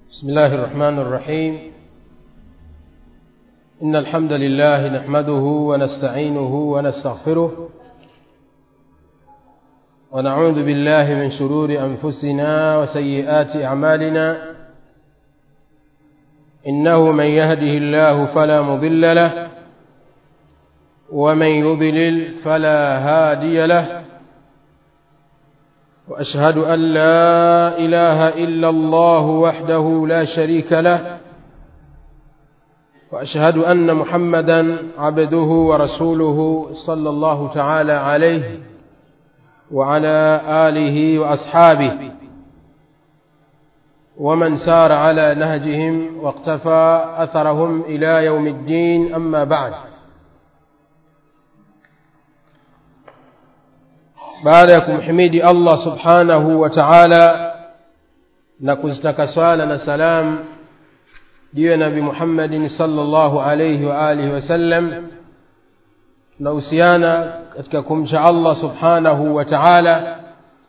بسم الله الرحمن الرحيم إن الحمد لله نحمده ونستعينه ونستغفره ونعوذ بالله من شرور أنفسنا وسيئات أعمالنا إنه من يهده الله فلا مضل له ومن يضلل فلا هادي له واشهد ان لا اله الا الله وحده لا شريك له واشهد ان محمدا عبده ورسوله صلى الله تعالى عليه وعلى اله واصحابه ومن سار على نهجهم واقتفى اثرهم الى يوم الدين اما بعد baada ya kumhimidi allah subhanahu wa taala na kuzitaka swala na salam juu ya nabi muhammadin salllahu alaihi wa alihi wasallam tunahusiana katika kumcha allah subhanahu wa taala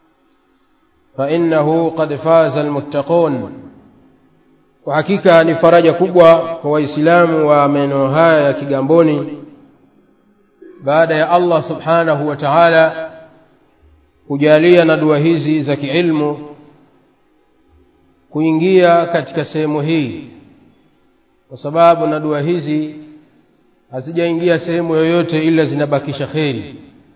fainahu qad faza almuttaqun kwa hakika ni faraja kubwa kwa waislamu wa maeneo haya ya kigamboni baada ya allah subhanahu wa taala kujalia na dua hizi za kiilmu kuingia katika sehemu hii kwa sababu na dua hizi hazijaingia sehemu yoyote ila zinabakisha kheri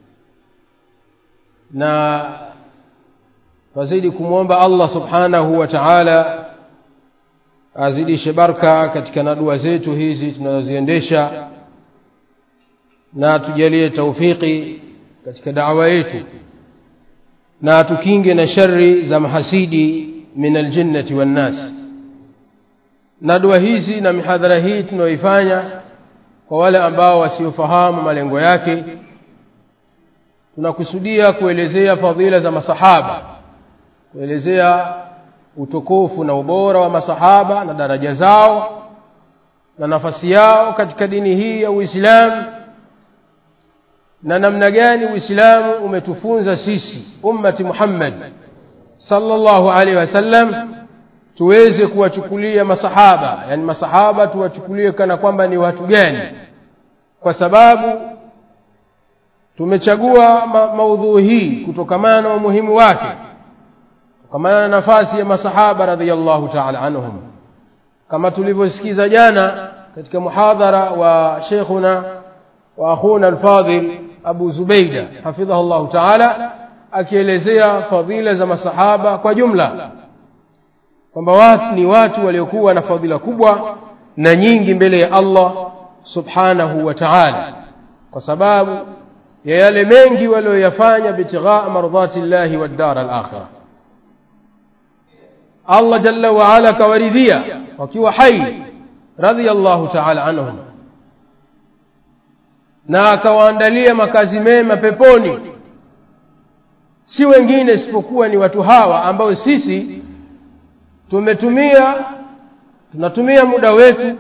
na wazidi kumwomba allah subhanahu wa taala azidishe barka katika na dua zetu hizi tunazoziendesha na tujalie taufiki katika dawa yetu na tukinge na shari za mahasidi min aljinnati wannas na dua hizi na mihadhara hii tunayoifanya kwa wale ambao wasiofahamu malengo yake tunakusudia kuelezea fadhila za masahaba kuelezea utukufu na ubora wa masahaba na daraja zao na nafasi yao katika dini hii ya uislamu na namna gani uislamu umetufunza sisi ummati muhammad sallallahu alaihi wasallam tuweze kuwachukulia masahaba yani masahaba tuwachukulie kana kwamba ni watu gani kwa sababu tumechagua ma maudhui hii kutokamana na umuhimu wake kutokamana na nafasi ya masahaba radhiallahu taala anhum kama tulivyosikiza jana katika muhadhara wa sheikhuna wa akhuna alfadhil abu zubeida hafidhahu llahu taala akielezea fadhila za masahaba kwa jumla kwamba watu ni watu waliokuwa na fadhila kubwa na nyingi mbele ya allah subhanahu wa taala kwa sababu ya yale mengi walioyafanya bitighaa mardhati llahi waddara alakhira allah jalla waala akawaridhia wakiwa hai radhiallahu taala anhum na akawaandalia makazi mema peponi si wengine isipokuwa ni watu hawa ambao sisi tumetumia tunatumia muda wetu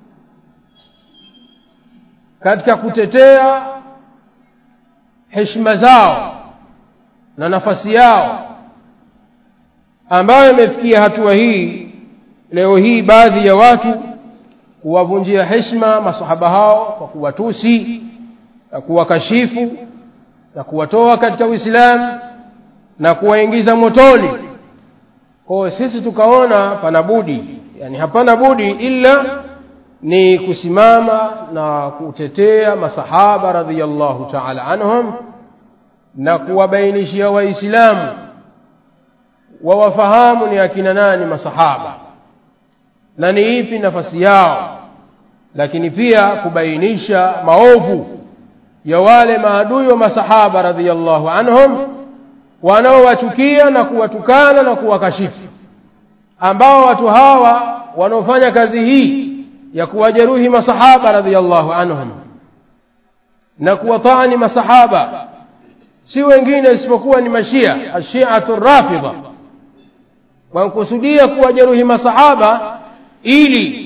katika kutetea heshima zao na nafasi yao ambayo imefikia hatua hii leo hii baadhi ya watu kuwavunjia heshima masahaba hao kwa kuwatusi na kuwakashifu na kuwatoa katika uislamu na kuwaingiza motoni kwao sisi tukaona pana budi yani hapana budi ila ni kusimama na kutetea masahaba radhiallahu taala anhum na kuwabainishia waislamu wawafahamu ni akina nani masahaba na ni ipi nafasi yao lakini pia kubainisha maovu ya wale maadui wa masahaba radhiallahu anhum wanaowachukia na kuwatukana na kuwakashifu ambao watu hawa wanaofanya kazi hii ya kuwajeruhi masahaba radhiallahu anhum na kuwataani masahaba si wengine isipokuwa ni mashia ashiatu rafidha wankusudia kuwajeruhi masahaba ili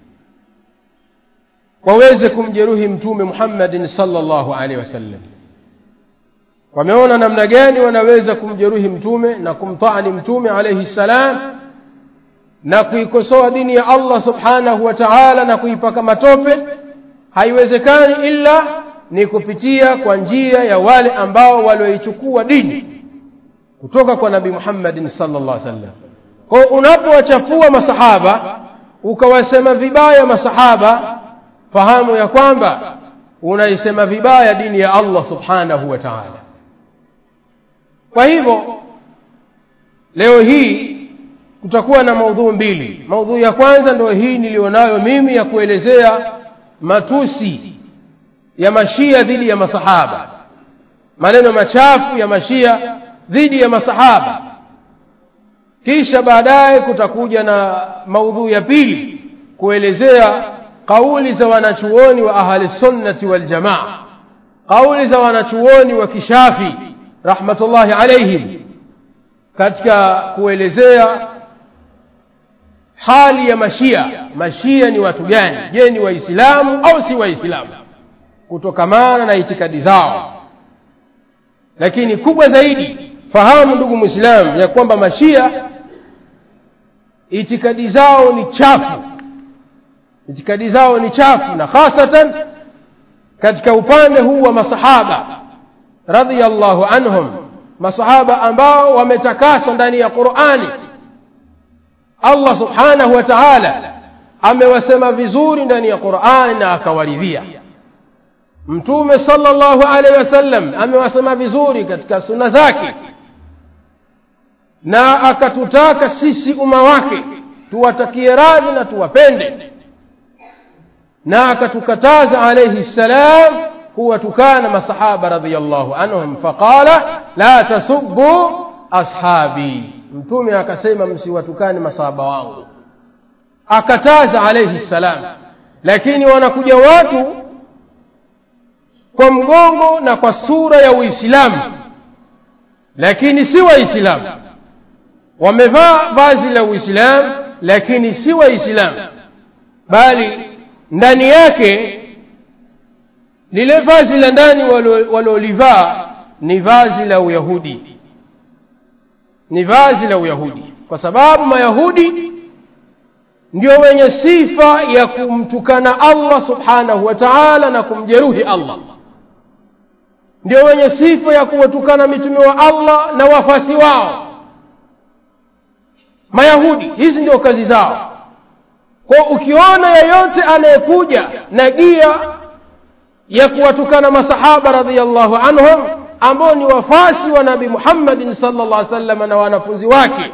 waweze kumjeruhi mtume muhammadin salllahu alaihi wasallam wameona namna gani wanaweza kumjeruhi mtume na kumtaani mtume alaihi ssalam na kuikosoa dini ya Allah subhanahu wa ta'ala na kuipaka matope haiwezekani ila ni kupitia kwa njia ya wale ambao walioichukua dini kutoka kwa nabii Muhammadin sallallahu alaihi wasallam kwa unapowachafua masahaba ukawasema vibaya masahaba fahamu ya kwamba unaisema vibaya dini ya Allah subhanahu wa ta'ala kwa hivyo leo hii kutakuwa na maudhui mbili maudhui ya kwanza ndio hii nilionayo mimi ya kuelezea matusi ya mashia dhidi ya masahaba maneno machafu ya mashia dhidi ya masahaba kisha baadaye kutakuja na maudhui ya pili kuelezea kauli za wanachuoni wa ahli sunnati wal jamaa kauli za wanachuoni wa kishafi rahmatullahi alaihim katika kuelezea hali ya mashia mashia ni watu gani je ni waislamu au si waislamu kutokamana na itikadi zao lakini kubwa zaidi fahamu ndugu mwislamu ya kwamba mashia itikadi zao ni chafu itikadi zao ni chafu na hasatan katika upande huu wa masahaba radhiallahu anhum masahaba ambao wametakaswa ndani ya qurani allah subhanahu wa taala amewasema vizuri ndani ya qurani na akawaridhia mtume sallallahu alaihi wasallam amewasema vizuri katika sunna zake na akatutaka sisi umma wake tuwatakie radhi na tuwapende na akatukataza alayhi salam kuwatukana masahaba radhiyallahu anhum faqala la tasubbu ashabi mtume akasema msiwatukane masahaba wangu akataza alayhi salam lakini wanakuja watu kwa mgongo na kwa sura ya uislamu lakini si waislamu wamevaa vazi la uislamu lakini si waislamu bali ndani yake lile vazi la ndani walolivaa ni vazi la uyahudi ni vazi la uyahudi kwa sababu mayahudi ndio wenye sifa ya kumtukana allah subhanahu wa taala na kumjeruhi allah ndio wenye sifa ya kuwatukana mitume wa allah na wafasi wao mayahudi hizi ndio kazi zao kwa ukiona yeyote anayekuja na gia ya kuwatukana masahaba radhiallahu anhum ambao ni wafasi wa nabi muhammadin salllah alih wasallam na wanafunzi wake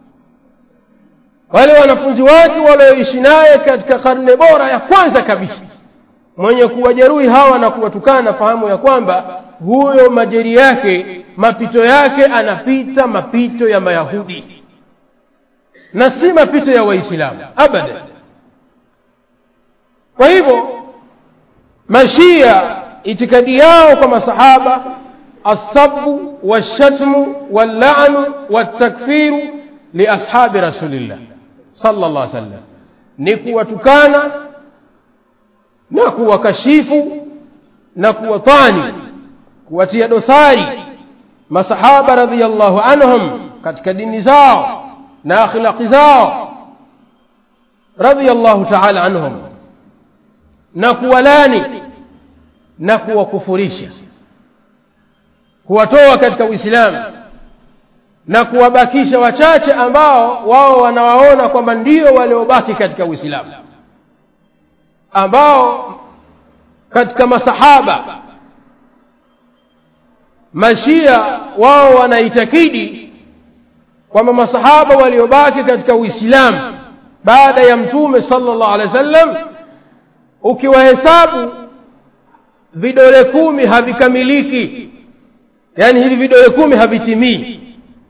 wale wanafunzi wake walioishi naye katika karne bora ya kwanza kabisa mwenye kuwajeruhi hawa na kuwatukana fahamu ya kwamba huyo majeri yake mapito yake anapita mapito ya mayahudi na si mapito ya waislamu abadan kwa hivyo mashia itikadi yao kwa masahaba assabu walshatmu wallanu waltakfiru liashabi rasulillah sala llah sallam ni kuwatukana na kuwakashifu na kuwatani kuwatia dosari masahaba radhiallahu anhum katika dini zao na akhlaqi zao radhiallahu taala anhum na kuwalani na kuwakufurisha kuwatoa katika uislamu na kuwabakisha wachache ambao wao wanawaona kwamba ndio waliobaki katika uislamu ambao katika masahaba mashia wao wanaitakidi kwamba masahaba waliobaki katika uislamu baada ya mtume sallallahu alaihi wasallam ukiwahesabu vidole kumi havikamiliki yaani hivi vidole kumi havitimii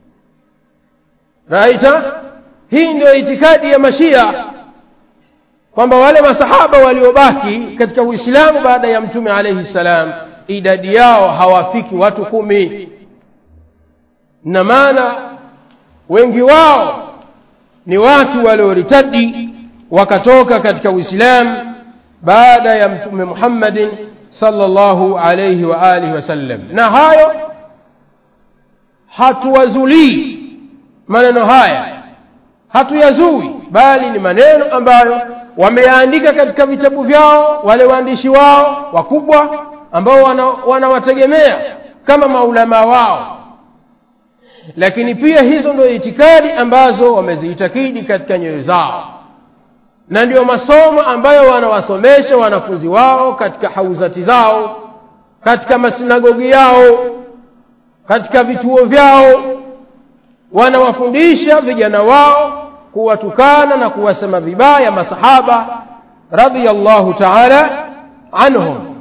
raita hii ndio itikadi ya mashia kwamba wale masahaba waliobaki katika uislamu baada ya mtume alaihi salam idadi yao hawafiki watu kumi na maana wengi wao ni watu walioritadi wakatoka katika uislamu baada ya mtume muhammadin sallallahu alayhi wa alihi wasallam na hayo hatuwazulii maneno haya hatuyazui bali ni maneno ambayo wameyaandika katika vitabu vyao wale waandishi wao wakubwa ambao wanawategemea wana kama maulamaa wao lakini pia hizo ndio itikadi ambazo wameziitakidi katika nyoyo zao na ndio masomo ambayo wanawasomesha wanafunzi wao katika hauzati zao katika masinagogi yao katika vituo vyao wanawafundisha vijana wao kuwatukana na kuwasema vibaya masahaba radhiyallahu ta'ala anhum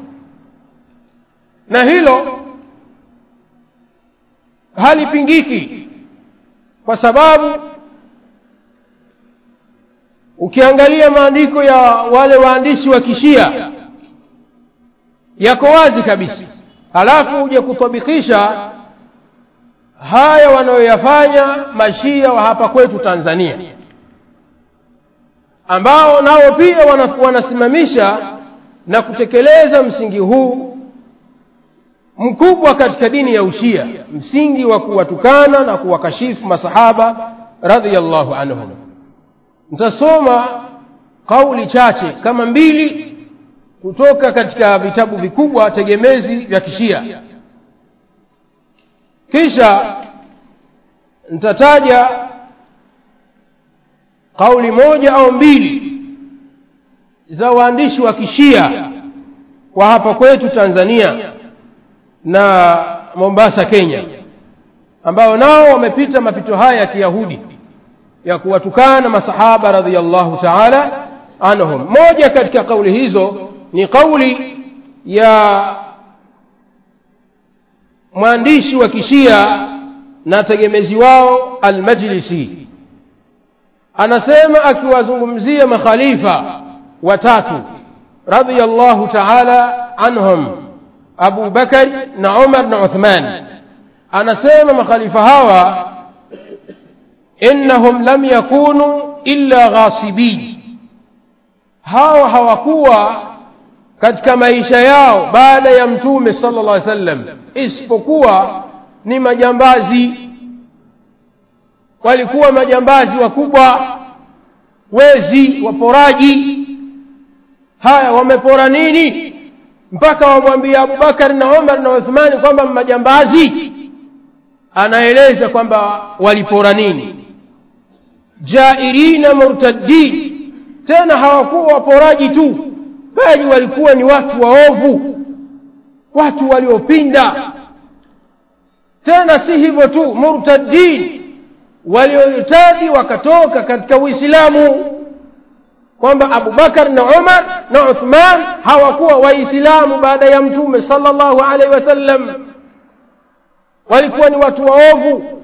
na hilo halipingiki kwa sababu ukiangalia maandiko ya wale waandishi wa kishia yako wazi kabisa halafu uje kutabikisha haya wanayoyafanya mashia wa hapa kwetu Tanzania ambao nao pia wanasimamisha na kutekeleza msingi huu mkubwa katika dini ya ushia msingi wa kuwatukana na kuwakashifu masahaba radhiyallahu anhum nitasoma kauli chache kama mbili kutoka katika vitabu vikubwa tegemezi vya kishia kisha nitataja kauli moja au mbili za waandishi wa kishia wa hapa kwetu Tanzania na Mombasa Kenya ambao nao wamepita mapito haya ya Kiyahudi ya kuwatukana masahaba radhiyallahu ta'ala anhum moja katika kauli hizo ni kauli ya mwandishi wa kishia na tegemezi wao al-Majlisi anasema akiwazungumzia makhalifa watatu radhiyallahu ta'ala anhum Abu Bakar na Umar na Uthman anasema makhalifa hawa innahum lam yakunu illa ghasibin hawa hawakuwa katika maisha yao baada ya mtume sallallahu alaihi wasallam isipokuwa ni majambazi walikuwa majambazi wakubwa wezi waporaji haya wamepora nini mpaka wamwambia Abubakar na Umar na Uthmani kwamba majambazi anaeleza kwamba walipora nini jairina murtaddin tena hawakuwa waporaji tu bali walikuwa ni watu waovu watu waliopinda tena si hivyo tu murtaddin walioitadi wakatoka katika uislamu kwamba abubakar na umar na uthman hawakuwa waislamu baada ya mtume sallallahu alaihi wasallam walikuwa ni watu waovu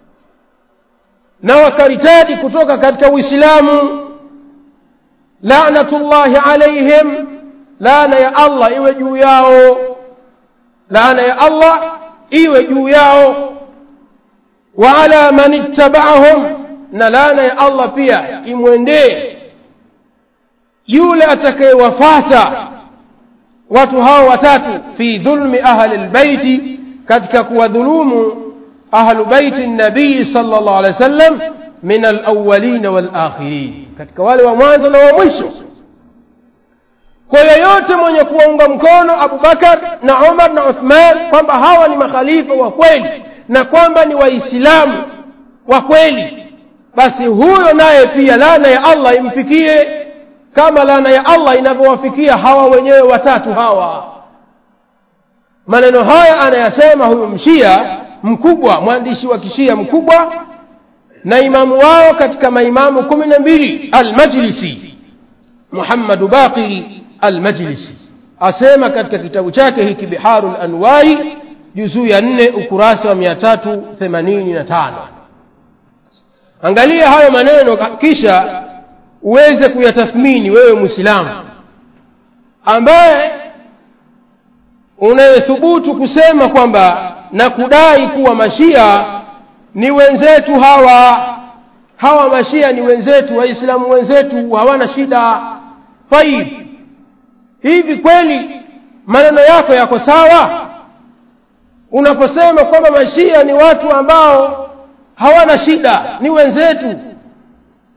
na wakaritadi kutoka katika uislamu laanatullahi alaihim laana ya allah iwe juu yao laana ya allah iwe juu yao wa ala man ittaba'ahum na laana ya allah pia imwendee yule atakayewafata watu hao watatu fi dhulmi ahli albayti katika kuwadhulumu ahlu baiti nabii sallallahu alaihi wasallam min alawwalin walakhirin katika wale wa mwanzo na wa mwisho kwa yoyote mwenye kuwaunga mkono Abubakar na Umar na Uthman kwamba hawa ni makhalifa wa kweli na kwamba ni waislamu wa kweli basi huyo naye pia laana ya Allah imfikie kama laana ya Allah inavyowafikia hawa wenyewe watatu hawa maneno haya anayasema huyu mshia mkubwa mwandishi wa kishia mkubwa na imamu wao katika maimamu kumi na mbili almajlisi muhammadu baqiri almajlisi asema katika kitabu chake hiki biharu lanwari juzuu ya nne ukurasa wa mia tatu themanini na tano angalia hayo maneno kisha uweze kuyatathmini wewe mwislamu ambaye unayethubutu kusema kwamba na kudai kuwa mashia ni wenzetu hawa hawa mashia ni wenzetu waislamu wenzetu hawana shida taib hivi kweli maneno yako yako sawa unaposema kwamba mashia ni watu ambao hawana shida ni wenzetu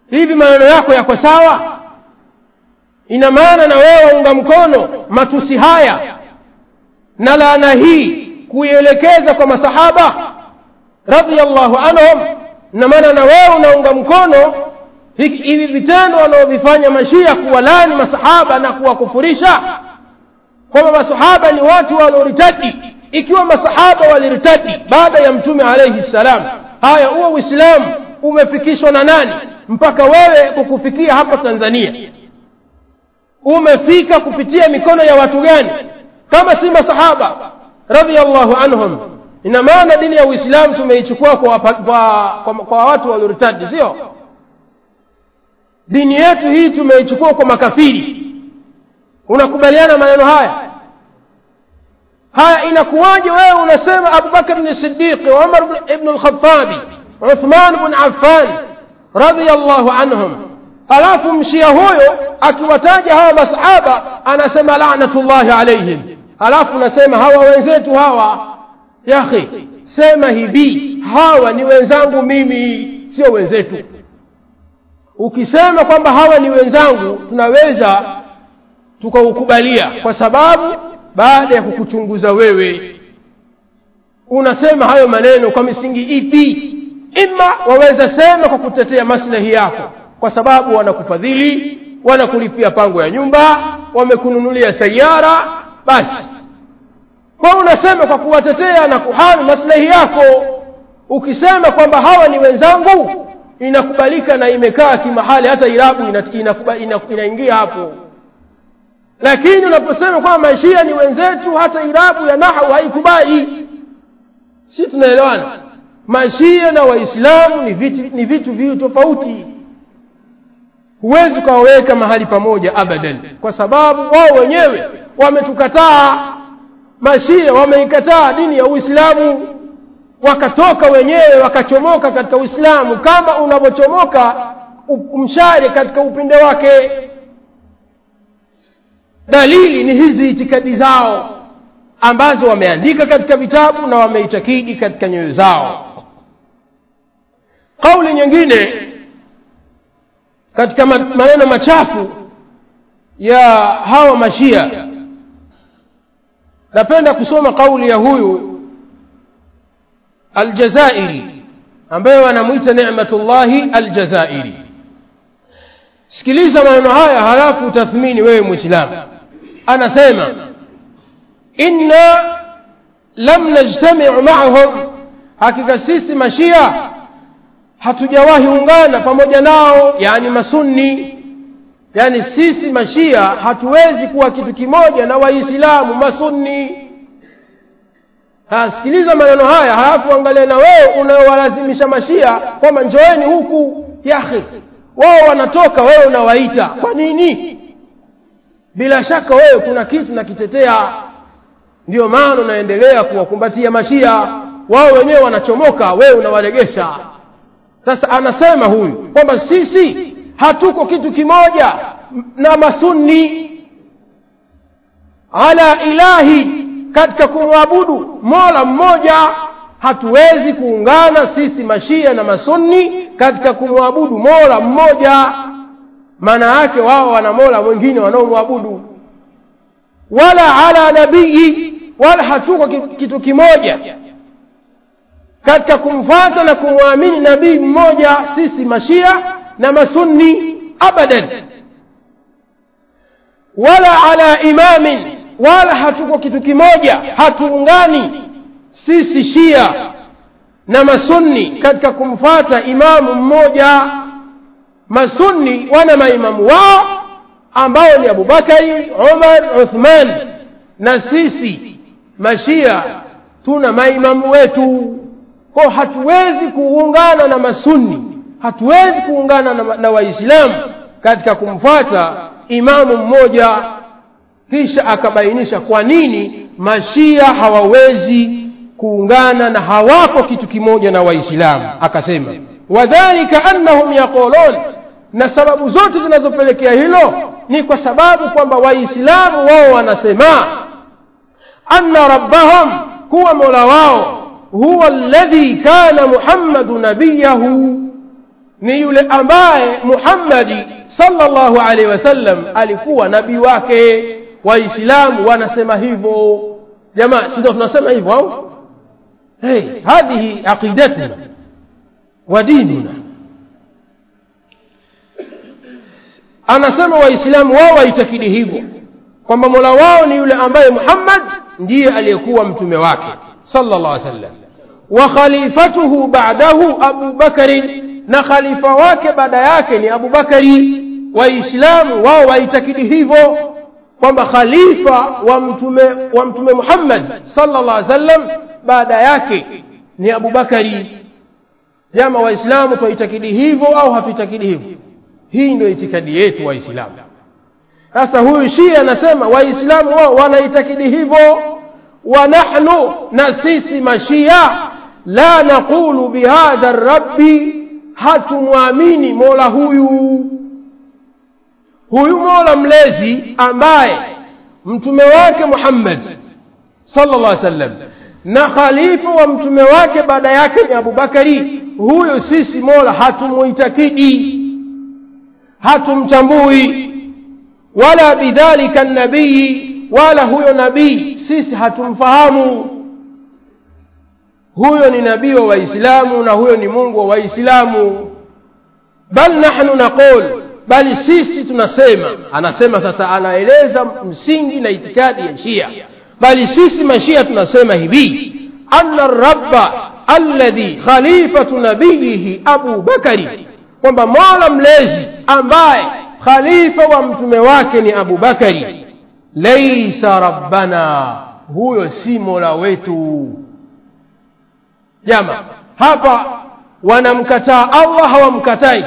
hivi maneno yako yako sawa ina maana na wewe waunga mkono matusi haya na laana hii kuielekeza kwa masahaba radhiallahu anhum ina maana na wewe unaunga mkono hivi vitendo wanaovifanya mashia kuwalani masahaba na kuwakufurisha kwamba masahaba ni watu walioritadi ikiwa masahaba waliritadi baada ya mtume alaihi ssalam haya huo uislamu umefikishwa na nani mpaka wewe kukufikia hapa tanzania umefika kupitia mikono ya watu gani kama si masahaba radhiallahu anhum ina maana dini ya uislamu tumeichukua kwa, kwa, kwa, kwa watu walioritadi sio dini yetu hii tumeichukua kwa makafiri unakubaliana maneno haya haya inakuwaje wewe unasema abubakar ni sidiqi umar ibnu lkhatabi uthman bn affan radiallahu anhum halafu mshia huyo akiwataja hawa masahaba anasema lanatullahi alaihim halafu unasema hawa wenzetu hawa yakhi sema hivi hawa ni wenzangu mimi sio wenzetu ukisema kwamba hawa ni wenzangu tunaweza tukaukubalia kwa sababu baada ya kukuchunguza wewe unasema hayo maneno kwa misingi ipi ima waweza sema kwa kutetea maslahi yako kwa sababu wanakufadhili wanakulipia pango ya nyumba wamekununulia sayara basi kwa unasema kwa kuwatetea na kuhami maslahi yako ukisema kwamba hawa ni wenzangu inakubalika na imekaa kimahali hata irabu inaingia ina, ina, ina hapo lakini unaposema kwamba mashia ni wenzetu hata irabu ya nahu haikubali si tunaelewana mashia na waislamu ni vitu ni vitu viwili tofauti huwezi ukawaweka mahali pamoja abadan kwa sababu wao wenyewe wametukataa mashia wameikataa dini ya uislamu wakatoka wenyewe wakachomoka katika uislamu kama unavyochomoka mshare katika upinde wake dalili ni hizi itikadi zao ambazo wameandika katika vitabu na wameitakidi katika nyoyo zao kauli nyingine katika maneno machafu ya hawa mashia napenda kusoma kauli ya huyu aljazairi ambaye wanamwita nematullahi aljazairi sikiliza maneno haya halafu utathmini wewe mwislamu anasema inna lam najtamiu maahum hakika sisi mashia hatujawahi ungana pamoja nao yani masunni yani sisi mashia hatuwezi kuwa kitu kimoja na waislamu masunni sikiliza maneno haya halafu angalia na wewe unayowalazimisha mashia kwamba njoeni huku yahi wao wanatoka wewe unawaita kwa nini bila shaka wewe kuna kitu nakitetea ndiyo maana unaendelea kuwakumbatia mashia wao wenyewe wanachomoka wewe unawaregesha sasa anasema huyu kwamba sisi hatuko kitu kimoja na masunni ala ilahi katika kumwabudu mola mmoja hatuwezi kuungana sisi mashia na masunni katika kumwabudu mola mmoja maana yake wao wana mola mwingine wanaomwabudu wala ala nabii wala hatuko kitu kimoja katika kumfata na kumwamini nabii mmoja sisi mashia na masunni abadan wala ala imamin wala hatuko kitu kimoja hatuungani sisi shia na masunni katika kumfata imamu mmoja masunni wana maimamu wao ambao ni abubakari umar uthman na sisi mashia tuna maimamu wetu kwa hatuwezi kuungana na masunni hatuwezi kuungana na, na waislamu katika kumfata imamu mmoja kisha akabainisha kwa nini mashia hawawezi kuungana na hawako kitu kimoja na waislamu akasema wadhalika annahum yaqulun na sababu zote zinazopelekea hilo ni kwa sababu kwamba waislamu wao wanasema anna rabbahum kuwa mola wao huwa alladhi kana muhammadu nabiyahu ni yule ambaye muhammadi sallallahu alaihi wasallam alikuwa nabii wake waislamu wanasema hivyo jamaa si ndio tunasema hivyo au hey, hadhihi aqidatuna wa dinuna anasema waislamu wao waitakidi hivyo kwamba mola wao ni yule ambaye muhammad ndiye aliyekuwa mtume wake sallallahu alaihi wasallam wa khalifatuhu ba'dahu abu bakarin na khalifa wake baada yake ni abu bakari waislamu wao waitakidi hivyo kwamba khalifa wa mtume wa mtume muhammad sallallahu alaihi wasallam baada yake ni abu bakari jama waislamu twaitakidi hivyo au hatuitakidi hivyo hii ndio itikadi yetu waislamu sasa huyu shia anasema waislamu wao wanaitakidi hivyo wa nahnu na sisi mashia la naqulu bihadha rabbi hatumwamini mola huyu huyu mola mlezi ambaye mtume wake muhammad sallallahu alaihi wasallam na khalifa wa mtume wake baada yake ni abubakari huyo sisi mola hatumuitakidi hatumtambui wala bidhalika nabii wala huyo nabii sisi hatumfahamu huyo ni nabii wa waislamu na huyo ni mungu wa waislamu bal nahnu naqul bali sisi tunasema anasema sasa anaeleza msingi na itikadi ya shia bali sisi mashia tunasema hivi anna rabba alladhi khalifatu nabiyihi abu bakari kwamba mola mlezi ambaye khalifa wa mtume wake ni abu bakari laisa rabbana huyo si mola wetu jama hapa wanamkataa allah hawamkatai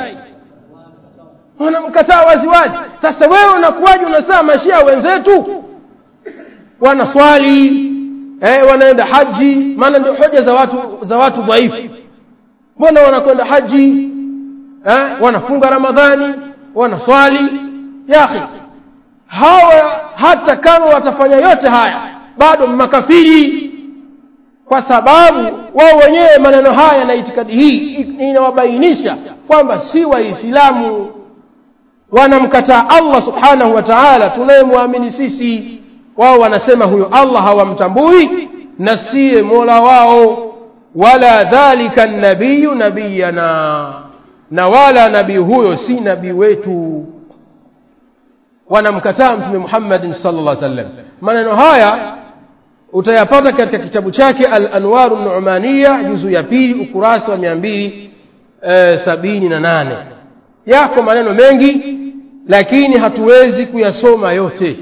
wanamkataa waziwazi sasa wewe unakuwaje unasema mashia wenzetu wanaswali eh, wanaenda haji maana ndio hoja za watu za watu dhaifu mbona wanakwenda haji eh, wanafunga ramadhani wanaswali yakhi hawa hata kama watafanya yote haya bado makafiri kwa sababu wao wenyewe maneno haya na itikadi hii inawabainisha kwamba si waislamu wanamkataa allah subhanahu wa taala tunayemwamini sisi wao wanasema huyo allah hawamtambui na siye mola wao wala dhalika nabiyu nabiyana na wala nabii huyo si nabii wetu wanamkataa mtume muhammadin sala llah sallam maneno haya utayapata katika kitabu chake al-anwaru numania juzu ya pili ukurasa wa mia mbili sabini na nane yako maneno mengi lakini hatuwezi kuyasoma yote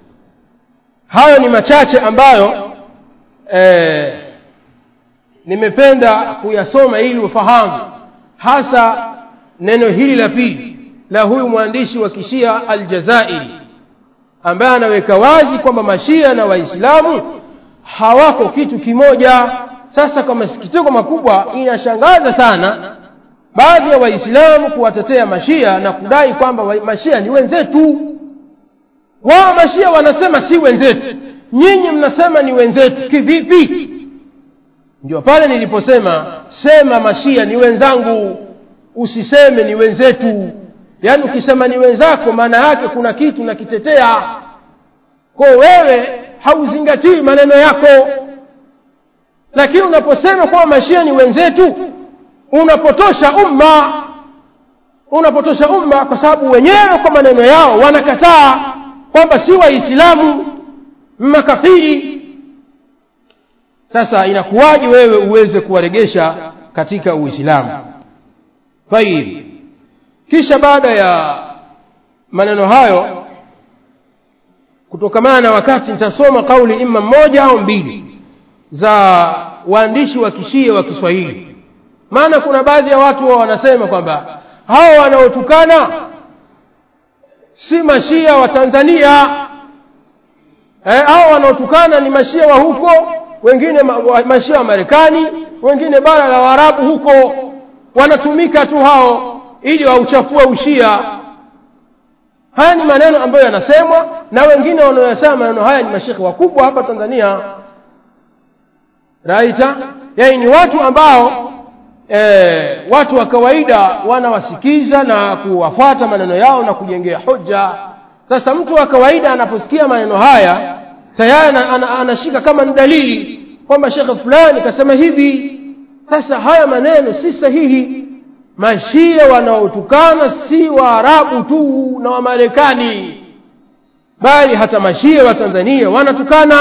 hayo ni machache ambayo eh, nimependa kuyasoma ili ufahamu hasa neno hili la pili la huyu mwandishi wa kishia aljazairi ambaye anaweka wazi kwamba mashia na waislamu hawako kitu kimoja sasa kwa masikitiko makubwa inashangaza sana baadhi ya waislamu kuwatetea mashia na kudai kwamba wa, mashia ni wenzetu wao mashia wanasema si wenzetu nyinyi mnasema ni wenzetu kivipi ndio pale niliposema sema mashia ni wenzangu usiseme ni wenzetu yaani ukisema ni wenzako maana yake kuna kitu nakitetea ko wewe hauzingatii maneno yako lakini unaposema kwamba mashia ni wenzetu unapotosha umma unapotosha umma kwa sababu wenyewe kwa maneno yao wanakataa kwamba si waislamu makafiri sasa inakuwaje wewe uweze kuwaregesha katika uislamu tayib kisha baada ya maneno hayo kutokamana na wakati nitasoma kauli ima mmoja au mbili za waandishi wa kishia wa kiswahili maana kuna baadhi ya watu wao wanasema kwamba hao wanaotukana si mashia wa tanzania eh, hao wanaotukana ni mashia wa huko wengine ma, wa, mashia wa marekani wengine bara la waarabu huko wanatumika tu hao ili wauchafue ushia haya ni maneno ambayo yanasemwa na wengine wanaoyasema maneno haya ni mashekhe wakubwa hapa tanzania raita yani ni watu ambao e, watu wa kawaida wanawasikiza na kuwafuata maneno yao na kujengea hoja sasa mtu wa kawaida anaposikia maneno haya tayari anashika kama ni dalili kwamba shekhe fulani kasema hivi sasa haya maneno si sahihi mashia wanaotukana si waarabu tu na wamarekani bali hata mashia wa tanzania wanatukana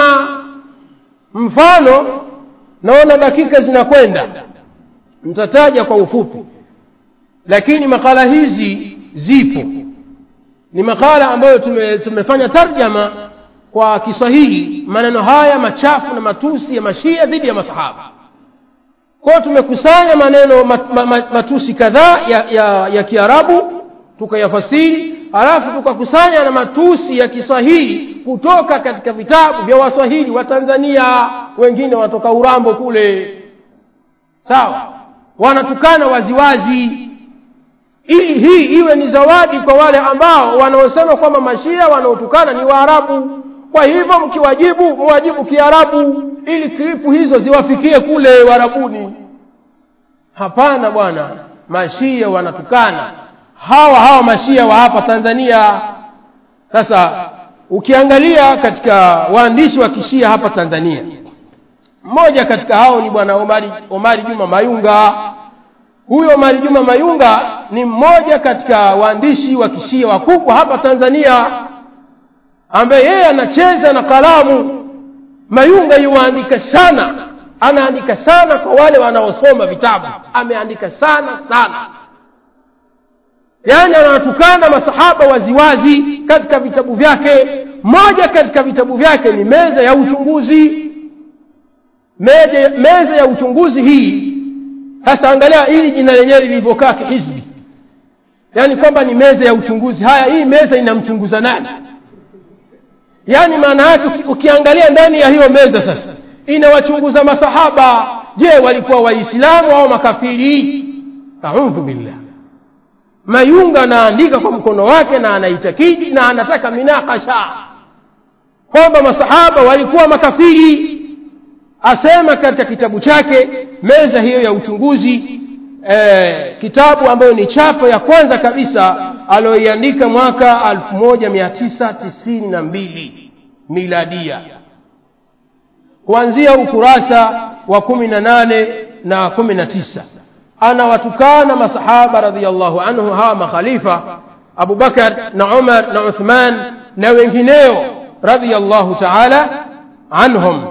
mfano naona dakika zinakwenda mtataja kwa ufupi lakini makala hizi zipo ni makala ambayo tume, tumefanya tarjama kwa kiswahili maneno haya machafu na matusi ya mashia dhidi ya masahaba kwao tumekusanya maneno mat, ma, ma, matusi kadhaa ya, ya, ya kiarabu tukayafasiri halafu tukakusanya na matusi ya kiswahili kutoka katika vitabu vya waswahili wa tanzania wengine watoka urambo kule sawa wanatukana waziwazi ili hii iwe ni zawadi kwa wale ambao wanaosema kwamba mashia wanaotukana ni waarabu kwa hivyo mkiwajibu mwajibu kiarabu ili klipu hizo ziwafikie kule warabuni hapana bwana mashia wanatukana hawa hawa mashia wa hapa tanzania sasa ukiangalia katika waandishi wa kishia hapa tanzania mmoja katika hao ni bwana omari, omari juma mayunga huyo omari juma mayunga ni mmoja katika waandishi wa kishia wakubwa hapa tanzania ambaye yeye anacheza na kalamu mayunga yuwaandika sana anaandika sana kwa wale wanaosoma vitabu ameandika sana sana yaani anawatukana masahaba waziwazi katika vitabu vyake moja katika vitabu vyake ni meza ya uchunguzi meza, meza ya uchunguzi hii sasa angalia hili jina lenyewe lilivyokaa kihizbi yaani kwamba ni meza ya uchunguzi haya hii meza inamchunguza nani yaani maana yake ukiangalia ndani ya hiyo meza sasa inawachunguza masahaba je walikuwa waislamu au makafiri audhu billah mayunga anaandika kwa mkono wake na anaitakidi na anataka minakasha kwamba masahaba walikuwa makafiri asema katika kitabu chake meza hiyo ya uchunguzi eh, kitabu ambayo ni chapa ya kwanza kabisa aliyoiandika mwaka 1992 miladia kuanzia ukurasa wa kumi na nane na kumi na tisa anawatukana masahaba radiallahu anhu hawa makhalifa abubakar na umar na uthman na wengineo radiallahu taala anhum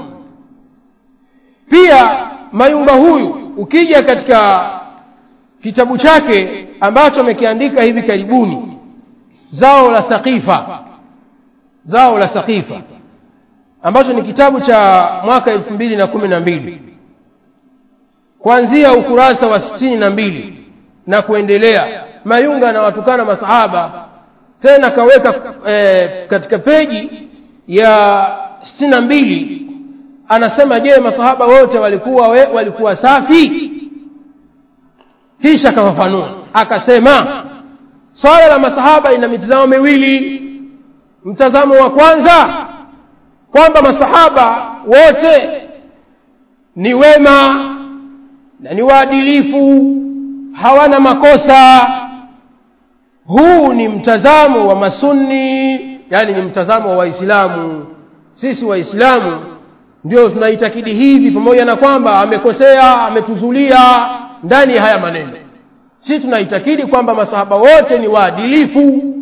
pia mayunga huyu ukija katika kitabu chake ambacho amekiandika hivi karibuni zao la saqifa zao la saqifa ambacho ni kitabu cha mwaka elfu mbili na kumi na mbili kuanzia ukurasa wa sitini na mbili na kuendelea mayunga anawatukana masahaba tena kaweka e, katika peji ya sitini na mbili anasema je masahaba wote walikuwa we, walikuwa safi kisha akafafanua akasema swala la masahaba ina mitazamo miwili mtazamo wa kwanza kwamba masahaba wote ni wema na ni waadilifu hawana makosa huu ni mtazamo wa masunni yani ni mtazamo wa waislamu sisi waislamu ndio tunaitakidi hivi pamoja na kwamba amekosea ametuzulia ndani ya haya maneno si tunaitakidi kwamba masahaba wote ni waadilifu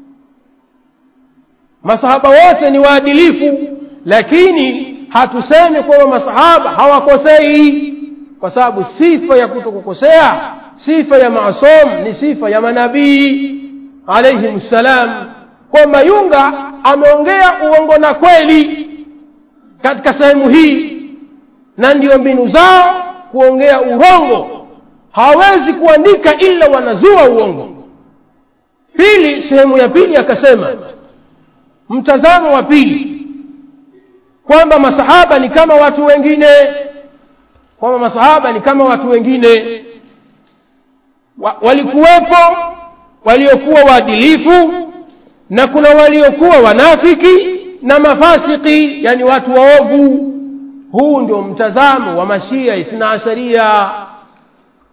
masahaba wote ni waadilifu lakini hatusemi kwamba masahaba hawakosei kwa sababu sifa ya kutokukosea sifa ya maasum ni sifa ya manabii alaihim ssalam kwa mayunga ameongea uongo na kweli katika sehemu hii na ndio mbinu zao kuongea urongo hawawezi kuandika ila wanazua uongo pili sehemu ya pili akasema mtazamo wa pili kwamba masahaba ni kama watu wengine kwamba masahaba ni kama watu wengine wa, walikuwepo waliokuwa waadilifu na kuna waliokuwa wanafiki na mafasiki yani watu waovu huu ndio mtazamo wa mashia ithna asharia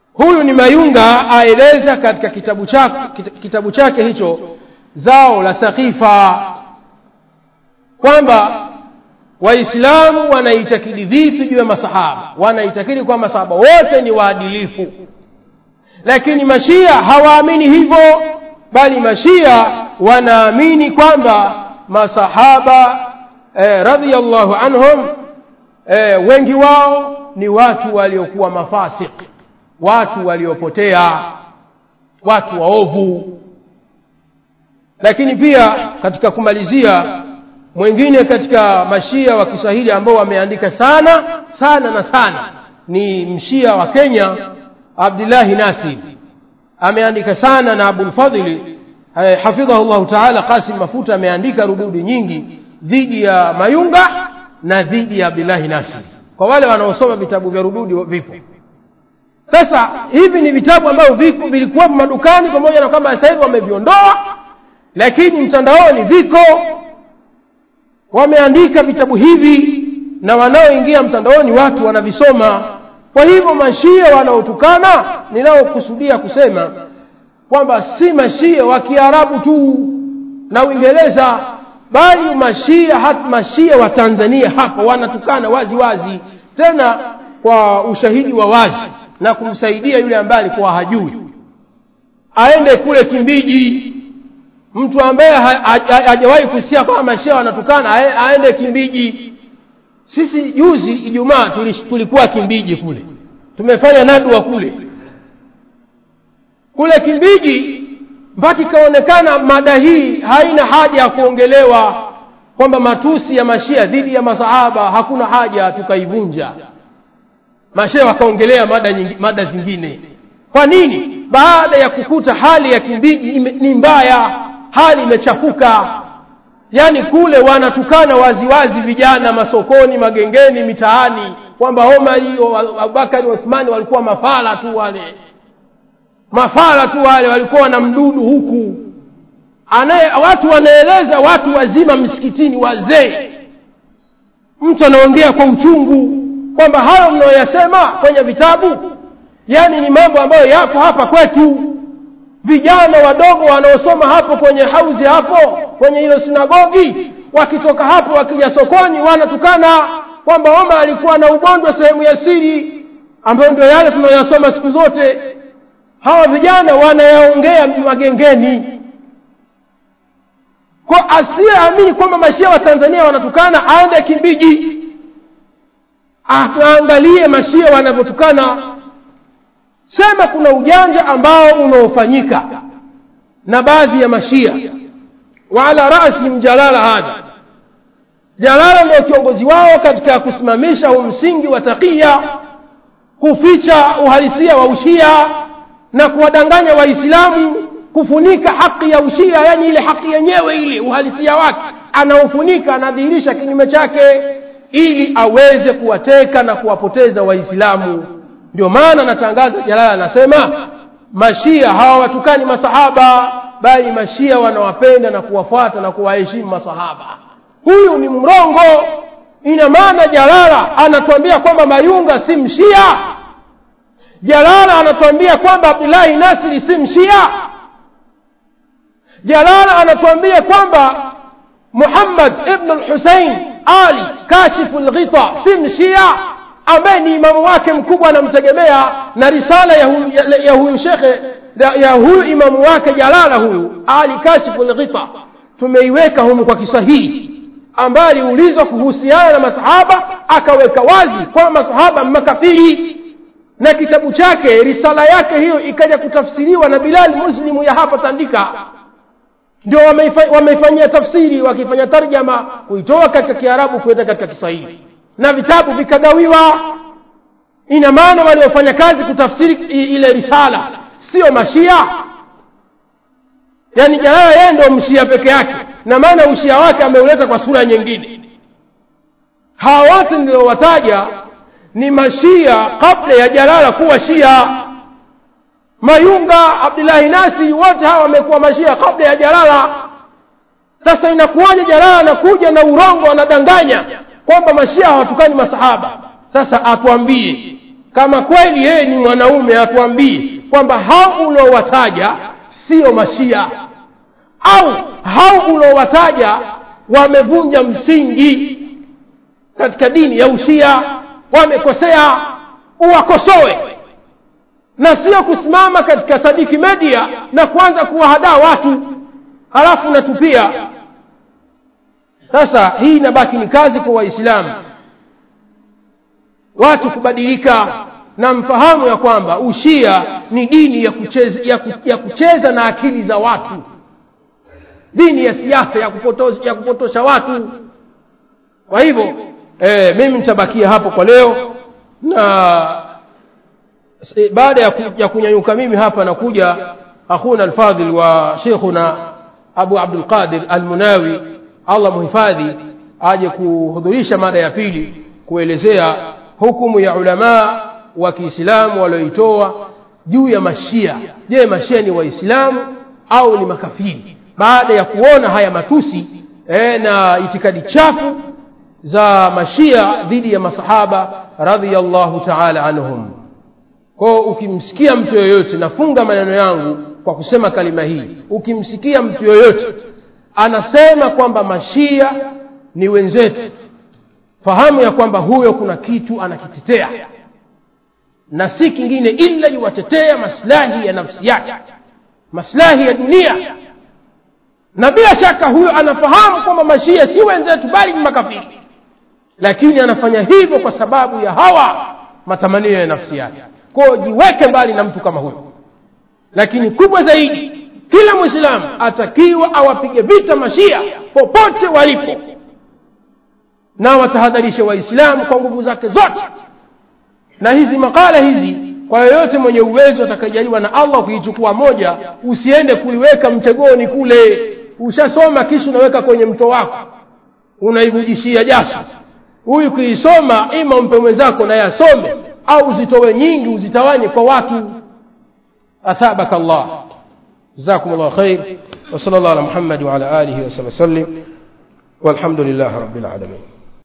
huyu ni mayunga aeleza katika kitabu chake, kitabu chake hicho zao la sakifa kwamba waislamu wanaitakidi vipi juu ya masahaba wanaitakidi kwamba masahaba wote ni waadilifu lakini mashia hawaamini hivyo bali mashia wanaamini kwamba masahaba eh, radhiallahu anhum eh, wengi wao ni watu waliokuwa mafasik watu waliopotea watu waovu lakini pia katika kumalizia mwingine katika mashia wa kiswahili ambao wameandika sana sana na sana ni mshia wa kenya abdullahi nasir ameandika sana na abulfadhili eh, hafidhahu llahu taala qasim mafuta ameandika rududi nyingi dhidi ya mayunga na dhidi ya abdullahi nasir kwa wale wanaosoma vitabu vya rududi vipo sasa hivi ni vitabu ambavyo viko vilikuwepo madukani pamoja na kwamba sasa hivi wameviondoa lakini mtandaoni viko wameandika vitabu hivi na wanaoingia mtandaoni watu wanavisoma kwa hivyo mashia wanaotukana ninaokusudia kusema kwamba si mashia wa kiarabu tu na uingereza bali mashia hata mashia wa tanzania hapa wanatukana wazi wazi tena kwa ushahidi wa wazi na kumsaidia yule ambaye alikuwa hajui aende kule kimbiji mtu ambaye hajawahi kusikia kwamba mashia wanatukana aende kimbiji sisi juzi ijumaa tulikuwa kimbiji kule tumefanya nadwa kule kule kimbiji mpaka ikaonekana mada hii haina haja ya kuongelewa kwamba matusi ya mashia dhidi ya masahaba hakuna haja tukaivunja mashia wakaongelea mada, nyingi, mada zingine kwa nini baada ya kukuta hali ya kimbiji ni mbaya hali imechafuka yaani kule wanatukana waziwazi vijana masokoni magengeni mitaani kwamba omari abubakari uthmani walikuwa mafala tu wale mafala tu wale walikuwa na mdudu huku Anaye, watu wanaeleza watu wazima msikitini wazee mtu anaongea kwa uchungu kwamba hayo mnayoyasema kwenye vitabu yaani ni mambo ambayo yako hapa kwetu vijana wadogo wanaosoma hapo kwenye hauzi hapo kwenye hilo sinagogi wakitoka hapo wakija sokoni wanatukana kwamba omar alikuwa na ugonjwa sehemu ya siri ambayo ndio yale tunayoyasoma siku zote hawa vijana wanayaongea magengeni kwa asiyeamini kwamba mashia wa tanzania wanatukana aende kimbiji aangalie mashia wanavyotukana sema kuna ujanja ambao unaofanyika na baadhi ya mashia wa ala rasihim jalala hadha jalala ndio kiongozi wao katika kusimamisha huu msingi wa takia kuficha uhalisia wa ushia na kuwadanganya waislamu kufunika haki ya ushia yani ile haki yenyewe ile uhalisia wake anaofunika anadhihirisha kinyume chake ili aweze kuwateka na kuwapoteza waislamu ndio maana natangaza jalala anasema mashia hawawatukani masahaba bali mashia wanawapenda na kuwafuata na kuwaheshimu masahaba huyu ni mrongo ina maana jalala anatuambia kwamba mayunga si mshia jalala anatuambia kwamba abdullahi nasiri si mshia jalala anatuambia kwamba muhammad ibnu lhusein ali kashifu lghita si mshia ambaye ni imamu wake mkubwa anamtegemea na risala ya huyu, ya, ya huyu shekhe ya huyu imamu wake jalala huyu ali kashifu lghita tumeiweka humu kwa kiswahili ambaye aliulizwa kuhusiana na masahaba akaweka wazi kwamba masahaba makafiri na kitabu chake risala yake hiyo ikaja kutafsiriwa na bilali muslimu ya hapa tandika ndio wameifanyia tafsiri wakifanya tarjama kuitoa katika kiarabu kuweka katika kiswahili na vitabu vikagawiwa ina maana waliofanya kazi kutafsiri ile risala sio mashia yaani jalala yeye ndio mshia peke yake na maana ushia wake ameuleta kwa sura nyingine hawa wote niliowataja ni mashia kabla ya jalala kuwa shia mayunga abdullahi nasi wote hawa wamekuwa mashia kabla ya jalala sasa inakuwaje jalala anakuja na urongo anadanganya kwamba mashia hawatukani masahaba sasa atuambie kama kweli yeye ni mwanaume atuambie kwamba hao uliowataja sio mashia au hao uliowataja wamevunja msingi katika dini ya ushia wamekosea uwakosoe na sio kusimama katika sadiki media na kuanza kuwahadaa watu halafu natupia sasa hii inabaki ni kazi kwa waislamu watu kubadilika na mfahamu ya kwamba ushia ni dini ya kucheza, ya, ku, ya kucheza na akili za watu dini ya siasa ya kupotosha, ya kupotosha watu kwa hivyo e, mimi nitabakia hapo kwa leo na e, baada ya, ku, ya kunyanyuka mimi hapa nakuja akhuna alfadhil wa sheikhuna abu abdulqadir almunawi allah muhifadhi aje kuhudhurisha mada ya pili kuelezea hukumu ya ulamaa wa kiislamu walioitoa juu ya mashia je mashia ni waislamu au ni makafiri baada ya kuona haya matusi e, na itikadi chafu za mashia dhidi ya masahaba radhiallahu taala anhum kwao ukimsikia mtu yoyote nafunga maneno yangu kwa kusema kalima hii ukimsikia mtu yoyote anasema kwamba mashia ni wenzetu fahamu ya kwamba huyo kuna kitu anakitetea na si kingine ila yuwatetea maslahi ya nafsi yake maslahi ya dunia na bila shaka huyo anafahamu kwamba mashia si wenzetu bali ni makafiri lakini anafanya hivyo kwa sababu ya hawa matamanio ya nafsi yake kwao jiweke mbali na mtu kama huyo lakini kubwa zaidi kila mwislamu atakiwa awapige vita mashia popote walipo na watahadharishe waislamu kwa nguvu zake zote na hizi makala hizi kwa yoyote mwenye uwezo atakajaliwa na allah kuichukua moja usiende kuiweka mtegoni kule ushasoma kisha unaweka kwenye mto wako unaivujishia jasho huyu kuisoma ima umpe mwenzako naye asome au uzitowe nyingi uzitawanye kwa watu athabaka allah جزاكم الله خير وصلى الله على محمد وعلى آله وصحبه وسلم والحمد لله رب العالمين